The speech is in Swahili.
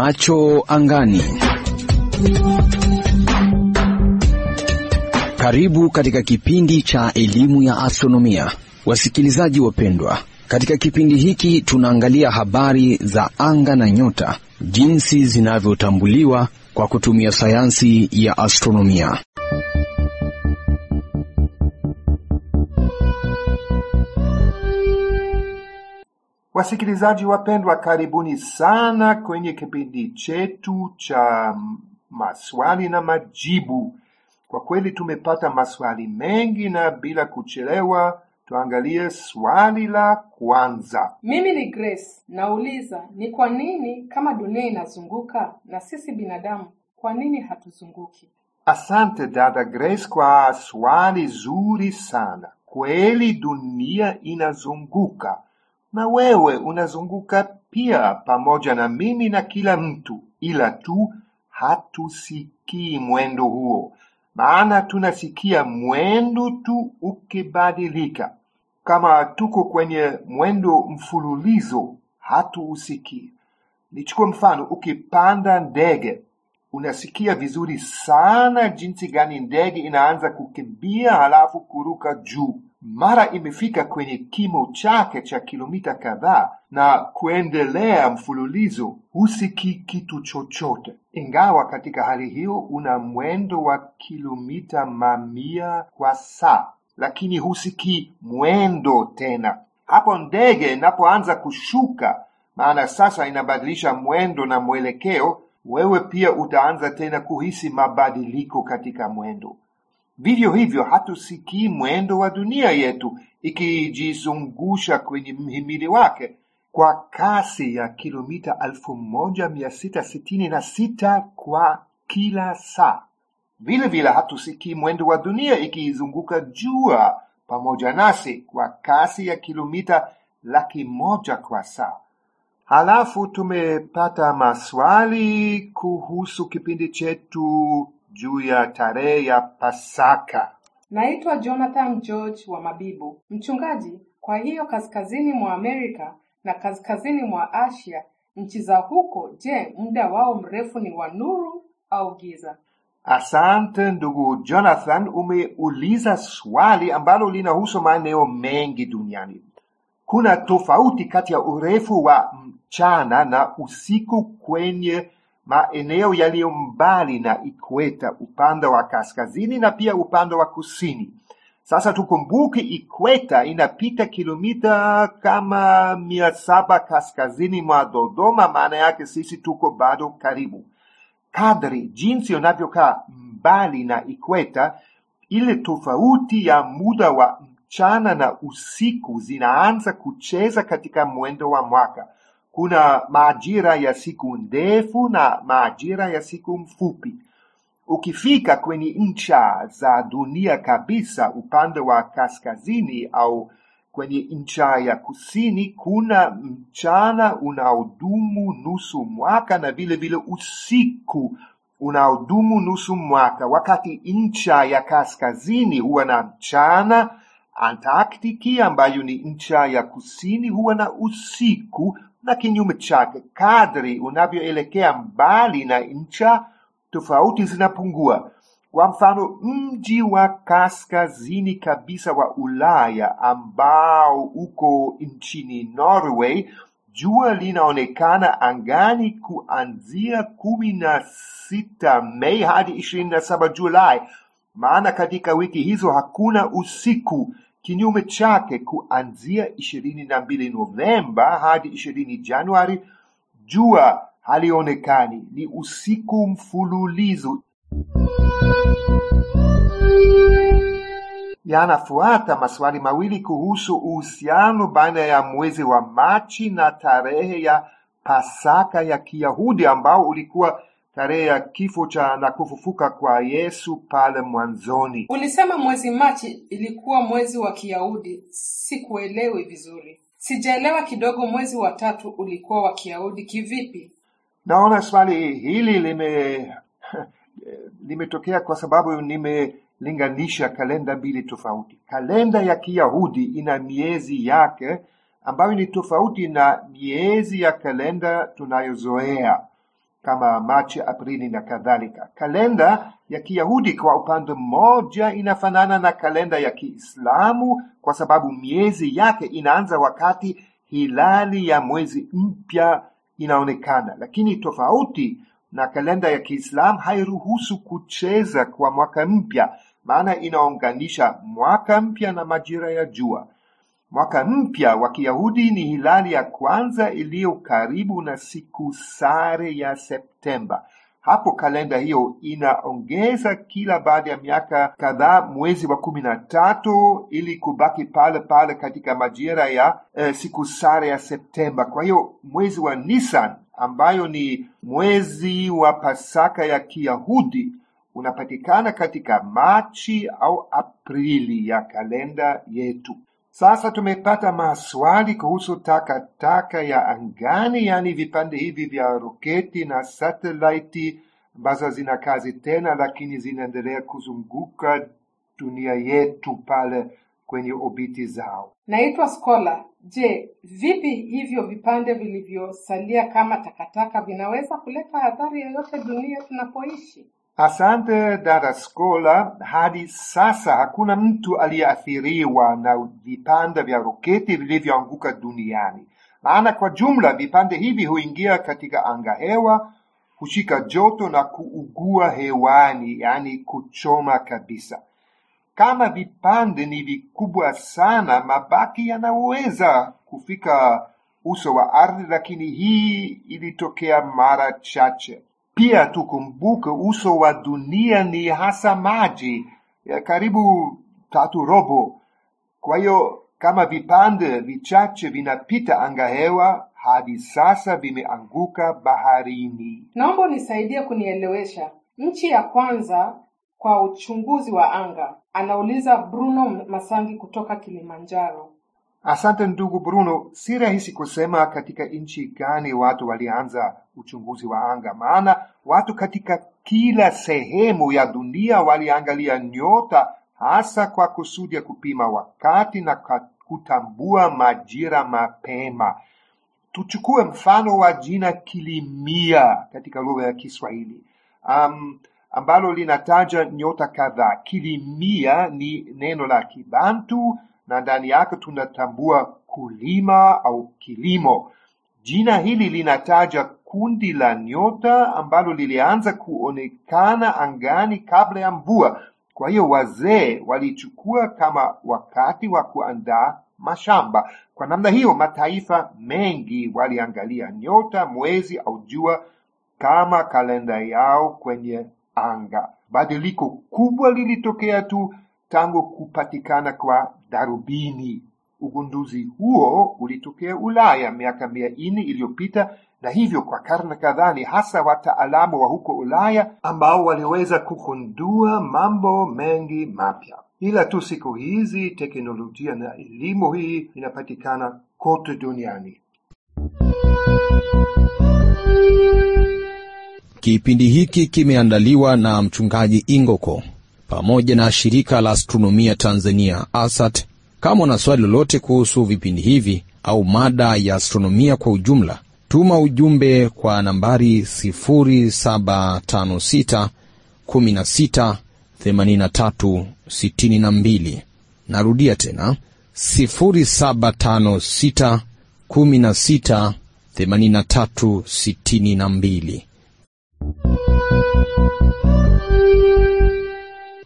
Macho angani. Karibu katika kipindi cha elimu ya astronomia, wasikilizaji wapendwa. Katika kipindi hiki tunaangalia habari za anga na nyota, jinsi zinavyotambuliwa kwa kutumia sayansi ya astronomia. Wasikilizaji wapendwa, karibuni sana kwenye kipindi chetu cha maswali na majibu. Kwa kweli tumepata maswali mengi, na bila kuchelewa tuangalie swali la kwanza. Mimi ni Grace, nauliza ni kwa nini kama dunia inazunguka na sisi binadamu, kwa nini hatuzunguki? Asante dada Grace kwa swali zuri sana. Kweli dunia inazunguka na wewe unazunguka pia pamoja na mimi na kila mtu, ila tu hatusikii mwendo huo, maana tunasikia mwendo tu ukibadilika. Kama tuko kwenye mwendo mfululizo, hatuusikii. Nichukue mfano, ukipanda ndege unasikia vizuri sana jinsi gani ndege inaanza kukimbia halafu kuruka juu. Mara imefika kwenye kimo chake cha kilomita kadhaa na kuendelea mfululizo, husikii kitu chochote, ingawa katika hali hiyo una mwendo wa kilomita mamia kwa saa, lakini husikii mwendo tena. Hapo ndege inapoanza kushuka, maana sasa inabadilisha mwendo na mwelekeo, wewe pia utaanza tena kuhisi mabadiliko katika mwendo. Vivyo hivyo hatusikii mwendo wa dunia yetu ikijizungusha kwenye mhimili wake kwa kasi ya kilomita elfu moja mia sita sitini na sita kwa kila saa. Vile vile hatusikii mwendo wa dunia ikizunguka jua pamoja nasi kwa kasi ya kilomita laki moja kwa saa. Halafu tumepata maswali kuhusu kipindi chetu juu ya tarehe ya Pasaka. Naitwa Jonathan George wa Mabibo, mchungaji. Kwa hiyo kaskazini mwa Amerika na kaskazini mwa Asia, nchi za huko, je, muda wao mrefu ni wa nuru au giza? Asante ndugu Jonathan, umeuliza swali ambalo linahusu maeneo mengi duniani. Kuna tofauti kati ya urefu wa mchana na usiku kwenye maeneo yaliyo mbali na ikweta upande wa kaskazini na pia upande wa kusini. Sasa tukumbuke ikweta inapita kilomita kama mia saba kaskazini mwa Dodoma, maana yake sisi tuko bado karibu. Kadri jinsi unavyokaa mbali na ikweta, ile tofauti ya muda wa mchana na usiku zinaanza kucheza katika mwendo wa mwaka. Kuna majira ya siku ndefu na majira ya siku mfupi. Ukifika kwenye ncha za dunia kabisa, upande wa kaskazini au kwenye ncha ya kusini, kuna mchana unaodumu nusu mwaka na vile vile usiku unaodumu nusu mwaka, wakati ncha ya kaskazini huwa na mchana Antaktiki ambayo ni ncha ya kusini huwa na usiku na kinyume chake. Kadri unavyoelekea mbali na ncha, tofauti zinapungua. Kwa mfano, mji wa kaskazini kabisa wa Ulaya ambao uko nchini Norway, jua linaonekana angani kuanzia kumi na sita Mei hadi ishirini na saba Julai, maana katika wiki hizo hakuna usiku. Kinyume chake, kuanzia ishirini na mbili Novemba hadi ishirini Januari jua halionekani, ni usiku mfululizo. Yanafuata maswali mawili kuhusu uhusiano baina ya mwezi wa Machi na tarehe ya Pasaka ya Kiyahudi ambao ulikuwa tarehe ya kifo cha na kufufuka kwa Yesu pale mwanzoni. Ulisema mwezi Machi ilikuwa mwezi wa Kiyahudi. Sikuelewi vizuri, sijaelewa kidogo. Mwezi wa tatu ulikuwa wa Kiyahudi kivipi? Naona swali hili lime limetokea kwa sababu nimelinganisha kalenda mbili tofauti. Kalenda ya Kiyahudi ina miezi yake ambayo ni tofauti na miezi ya kalenda tunayozoea. kama Machi, Aprili na kadhalika. Kalenda ya Kiyahudi kwa upande mmoja inafanana na kalenda ya Kiislamu kwa sababu miezi yake inaanza wakati hilali ya mwezi mpya inaonekana, lakini tofauti na kalenda ya Kiislamu hairuhusu kucheza kwa mwaka mpya, maana inaunganisha mwaka mpya na majira ya jua. Mwaka mpya wa Kiyahudi ni hilali ya kwanza iliyo karibu na siku sare ya Septemba. Hapo kalenda hiyo inaongeza kila baada ya miaka kadhaa mwezi wa kumi na tatu ili kubaki pale pale katika majira ya eh, siku sare ya Septemba. Kwa hiyo mwezi wa Nisan ambayo ni mwezi wa Pasaka ya Kiyahudi unapatikana katika Machi au Aprili ya kalenda yetu. Sasa tumepata maswali kuhusu takataka ya angani, yaani vipande hivi vya roketi na satelaiti ambazo zina kazi tena, lakini zinaendelea kuzunguka dunia yetu pale kwenye obiti zao. Naitwa Skola. Je, vipi hivyo vipande vilivyosalia kama takataka vinaweza kuleta hadhari yoyote dunia tunapoishi? Asante dada Skola. Hadi sasa hakuna mtu aliyeathiriwa na vipande vya roketi vilivyoanguka duniani, maana kwa jumla vipande hivi huingia katika anga hewa, hushika joto na kuugua hewani, yaani kuchoma kabisa. Kama vipande ni vikubwa sana, mabaki yanaweza kufika uso wa ardhi, lakini hii ilitokea mara chache. Pia tukumbuke uso wa dunia ni hasa maji ya karibu tatu robo. Kwa hiyo kama vipande vichache vinapita anga hewa, hadi sasa vimeanguka baharini. Naomba unisaidie kunielewesha. Nchi ya kwanza kwa uchunguzi wa anga, anauliza Bruno Masangi kutoka Kilimanjaro. Asante ndugu Bruno, si rahisi kusema katika nchi gani watu walianza uchunguzi wa anga, maana watu katika kila sehemu ya dunia waliangalia nyota, hasa kwa kusudi ya kupima wakati na ka- kutambua majira mapema. Tuchukue mfano wa jina kilimia katika lugha ya Kiswahili um, ambalo linataja nyota kadhaa. Kilimia ni neno la Kibantu na ndani yake tunatambua kulima au kilimo. Jina hili linataja kundi la nyota ambalo lilianza kuonekana angani kabla ya mvua. Kwa hiyo wazee walichukua kama wakati wa kuandaa mashamba. Kwa namna hiyo, mataifa mengi waliangalia nyota, mwezi au jua kama kalenda yao kwenye anga. Badiliko kubwa lilitokea tu tangu kupatikana kwa darubini. Ugunduzi huo ulitokea Ulaya miaka mia nne iliyopita, na hivyo kwa karne kadhaa ni hasa wataalamu wa huko Ulaya ambao waliweza kugundua mambo mengi mapya. Ila tu siku hizi teknolojia na elimu hii inapatikana kote duniani. Kipindi hiki kimeandaliwa na mchungaji Ingoko pamoja na shirika la astronomia Tanzania ASAT. Kama una swali lolote kuhusu vipindi hivi au mada ya astronomia kwa ujumla, tuma ujumbe kwa nambari 0756 16 83 62. Narudia tena 0756 16 83 62.